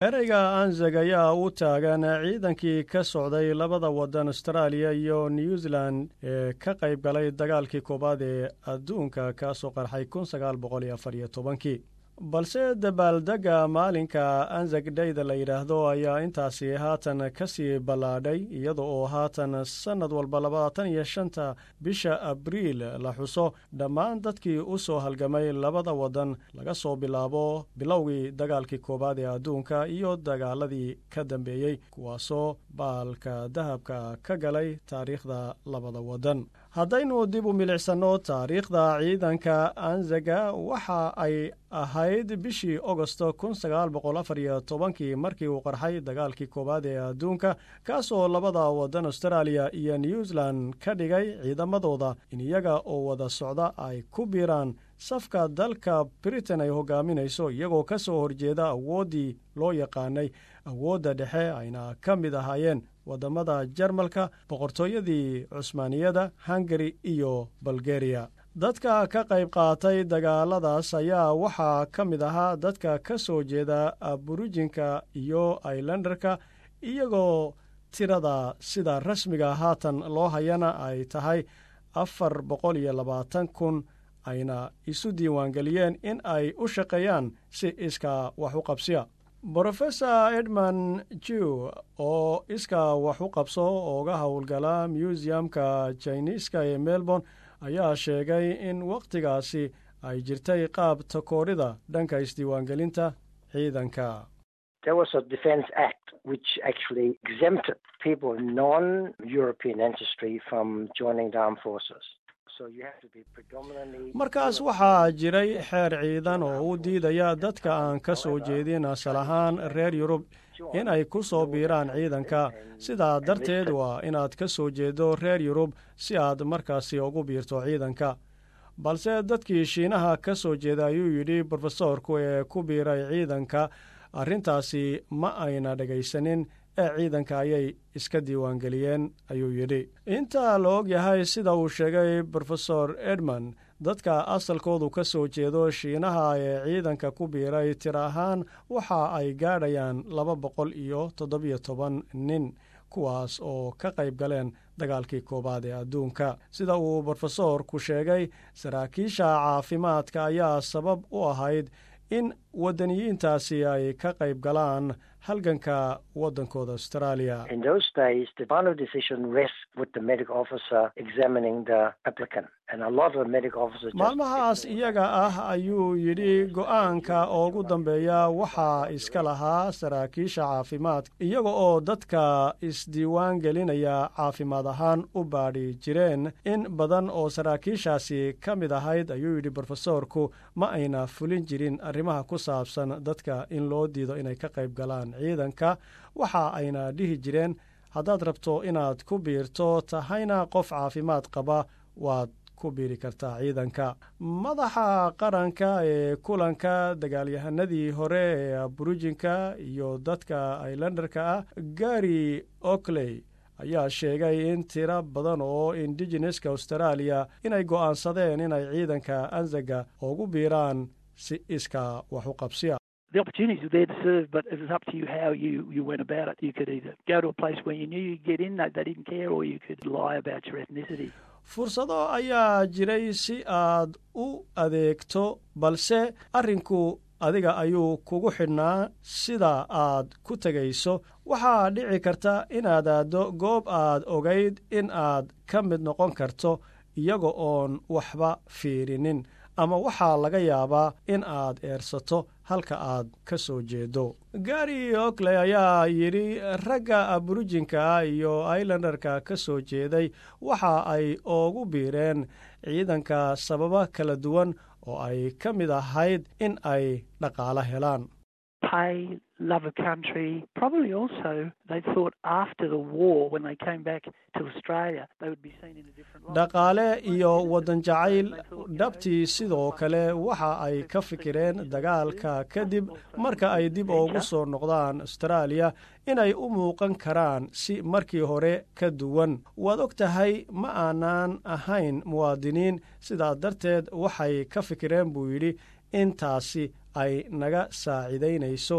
ereyga anzeg ayaa u taagan ciidankii ka socday labada waddan austraaliya iyo new zealand ee ka qayb galay dagaalkii koowaad ee adduunka kaasoo qarxay kun sagaal boqol iyo afar iyo tobankii balse dabaaldegga maalinka anzeg dhayda la yidhaahdo ayaa intaasi haatan ka sii ballaadhay iyada oo haatan sannad walba labaatan iyo shanta bisha abriil la xuso dhammaan dadkii u soo halgamay labada waddan laga soo bilaabo bilowgii dagaalkii koowaad ee adduunka iyo dagaaladii ka dambeeyey kuwaasoo baalka dahabka ka galay taariikhda labada waddan haddaynu dib u milicsanno taariikhda ciidanka anzega waxa ay ahayd bishii ogosto kun sagaal boqol afar iyo tobankii markii uu qarxay dagaalkii koowaad ee adduunka kaasoo labada waddan austraaliya iyo new zealand ka dhigay ciidamadooda in iyaga oo wada socda ay ku biiraan safka dalka britain ay hogaaminayso iyagoo ka soo horjeeda awooddii loo yaqaanay awoodda dhexe ayna ka mid ahaayeen waddamada jarmalka boqortooyadii cusmaaniyada hungari iyo bulgariya dadka ka qayb qaatay dagaaladaas ayaa waxaa ka mid ahaa dadka ka soo jeeda aburijinka iyo ailandarka iyagoo tirada sida rasmiga haatan loo hayana ay tahay afar boqol iyo labaatan kun ayna isu diiwaangeliyeen in ay u shaqeeyaan si iska wax u qabsiya brofesor edmund jew oo iska wax u qabso ooga howlgala museumka jiniiska ee melbourne ayaa sheegay in wakhtigaasi ay jirtay qaab takoorida dhanka isdiiwaangelinta ciidanka There was a Defence Act which actually exempted people of non-European ancestry from joining the armed forces. So you have to be predominantly markaas waxaa jiray xeer ciidan oo u diidaya dadka aan ka soo jeedin asal ahaan reer yurub in ay ku soo biiraan ciidanka sidaa darteed waa inaad ka soo jeedo reer yurub si aad markaasi ugu biirto ciidanka balse dadkii shiinaha ka soo jeeda ayuu yidhi brofesoorku ee ku biiray ciidanka arrintaasi ma ayna dhegaysanin ee ciidanka ayay iska diiwaangeliyeen ayuu yidhi inta la og yahay sida uu sheegay brofesor edmond dadka asalkoodu ka soo jeedo shiinaha ee ciidanka ku biiray tir ahaan waxa ay gaadhayaan laba boqol iyo toddobiyo toban nin kuwaas oo ka qayb galeen dagaalkii koowaad ee adduunka sida uu brofesoorku sheegay saraakiisha caafimaadka ayaa sabab u ahayd in waddaniyiintaasi ay ka qayb galaan halganka waddankooda australia In those days, the final decision rests with the medical officer examining the applicant. And a lot of the medical officers... just- maalmahaas iyaga ah ayuu yidhi go'aanka ugu dambeeya waxaa iska lahaa saraakiisha caafimaadka iyaga oo dadka isdiiwaan gelinaya caafimaad ahaan u baadhi jireen in badan oo saraakiishaasi ka mid ahayd ayuu yidhi brofesoorku ma ayna fulin jirin arrimaha ku saabsan dadka in loo diido inay ka qayb galaan ciidanka waxa ayna dhihi jireen haddaad rabto inaad ku biirto tahayna qof caafimaad qaba waad ku biiri kartaa ciidanka madaxa qaranka ee kulanka dagaalyahanadii hore ee aburijinka iyo dadka ailandarka ah gary okley ayaa sheegay in tiro badan oo indigeneska australia inay go'aansadeen inay ciidanka anzaga ugu biiraan si iska wax u qabsiya the opportunities were there to serve, but it was up to you how you, you went about it. You could either go to a place where you knew you'd get in, they, they didn't care, or you could lie about your ethnicity. fursado ayaa jiray si aad u adeegto balse arrinku adiga ayuu kugu xidhnaa sida aad ku tegayso waxaa dhici karta inaad aaddo goob aad ogayd in aad ka mid noqon karto iyaga oon waxba fiirinin ama waxaa laga yaabaa in aad eersato halka aad ka soo jeedo gary okley ayaa yidhi ragga aburijinka iyo ailandarka ka soo jeeday waxa ay ugu biireen ciidanka sababa kala duwan oo ay ka mid ahayd in ay dhaqaalo helaan Pay, love of country. Probably also they thought after the war, when they came back to Australia, they would be seen in a different light. dhaqaale iyo waddan jacayl dhabtii sidoo kale waxa ay ka fikireen dagaalka kadib marka ay dib ugu soo noqdaan austraaliya inay u muuqan karaan si markii hore ka duwan waad og tahay ma aanaan ahayn muwaadiniin sidaa darteed waxay ka fikireen buu yidhi intaasi ay naga saacidaynayso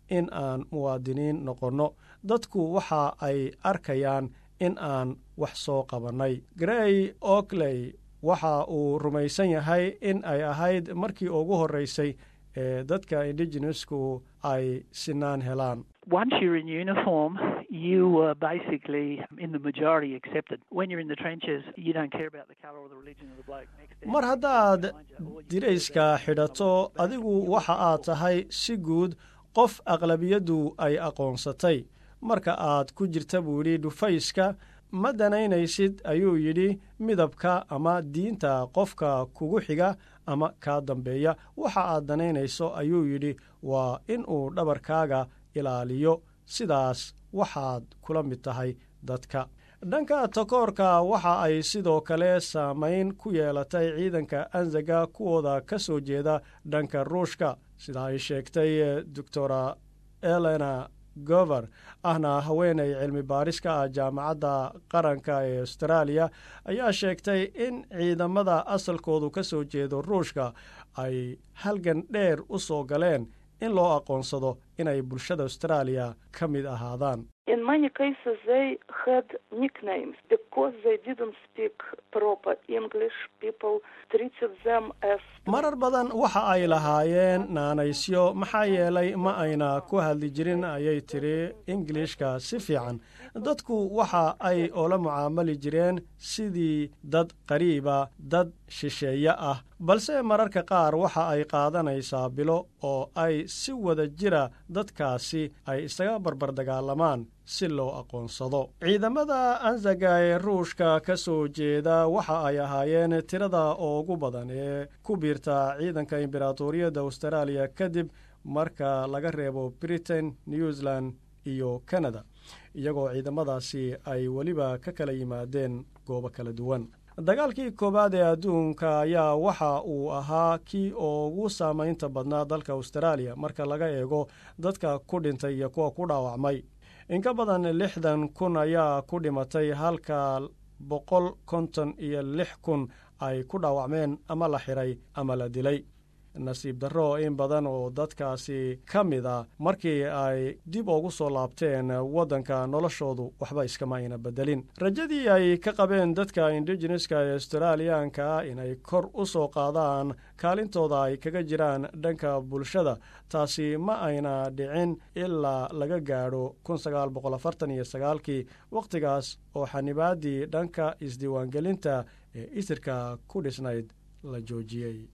in aan muwaadiniin noqonno dadku waxa ay arkayaan in aan wax soo qabannay grey okley waxa uu rumaysan yahay in ay ahayd markii ugu horreysay ee dadka indigenesku ay sinaan helaan Once you're in uniform, you were basically in the majority accepted. When you're in the trenches, you don't care about the colour or the religion of the bloke next to you. mar haddaad dirayska xidhato adigu waxa aad tahay si guud qof aqlabiyaddu ay aqoonsatay marka aad ku jirta buu yidhi dhufayska ma danaynaysid ayuu yidhi midabka ama diinta qofka kugu xiga ama kaa dambeeya waxa aad danaynayso ayuu yidhi waa in uu dhabarkaaga ilaaliyo sidaas waxaad kula mid tahay dadka dhanka takoorka waxa ay sidoo kale saamayn ku yeelatay ciidanka anzaga kuwooda ka soo jeeda dhanka ruushka sida ay sheegtay doctora elena gover ahna haweenay cilmi baaris ka ah jaamacadda qaranka ee austraaliya ayaa sheegtay in ciidamada asalkoodu ka soo jeedo ruushka ay halgan dheer u soo galeen in loo aqoonsado inay bulshada austraaliya ka mid ahaadaan In many cases, they had nicknames because they didn't speak proper English. People treated them as marar badan waxa ay lahaayeen naanaysyo maxaa yeelay ma ayna ku hadli jirin ayay tiri ingilishka si fiican dadku waxa ay oola mucaamali jireen sidii dad qariiba dad shisheeye ah balse mararka qaar waxa ay qaadanaysaa bilo oo ay si wada jira dadkaasi ay isaga barbardagaalamaan si loo aqoonsado ciidamada anzaga ee ruushka ka soo jeeda waxa ay ahaayeen tirada ugu badan ee ku biirta ciidanka imberatoriyadda austraaliya kadib marka laga reebo britain new zealand iyo canada iyagoo ciidamadaasi ay weliba ka kala yimaadeen goobo kala duwan dagaalkii koowaad ee adduunka ayaa waxa uu ahaa kii ugu saamaynta badnaa dalka austraaliya marka laga eego dadka ku dhintay iyo kuwa ku dhaawacmay in ka badan lixdan kun ayaa ku dhimatay halka boqol konton iyo lix kun ay ku dhaawacmeen ama la xiray ama la dilay nasiib darro in badan oo dadkaasi ka mid a markii ay dib ugu soo laabteen waddanka noloshoodu waxba iskama ayna bedelin rajadii ay ka qabeen dadka indigeneska ee australiyaanka inay kor u soo qaadaan kaalintooda ay kaga jiraan dhanka bulshada taasi ma ayna dhicin ilaa laga gaadho kii wakhtigaas oo xanibaaddii dhanka isdiiwaangelinta ee isirka ku dhisnayd la joojiyey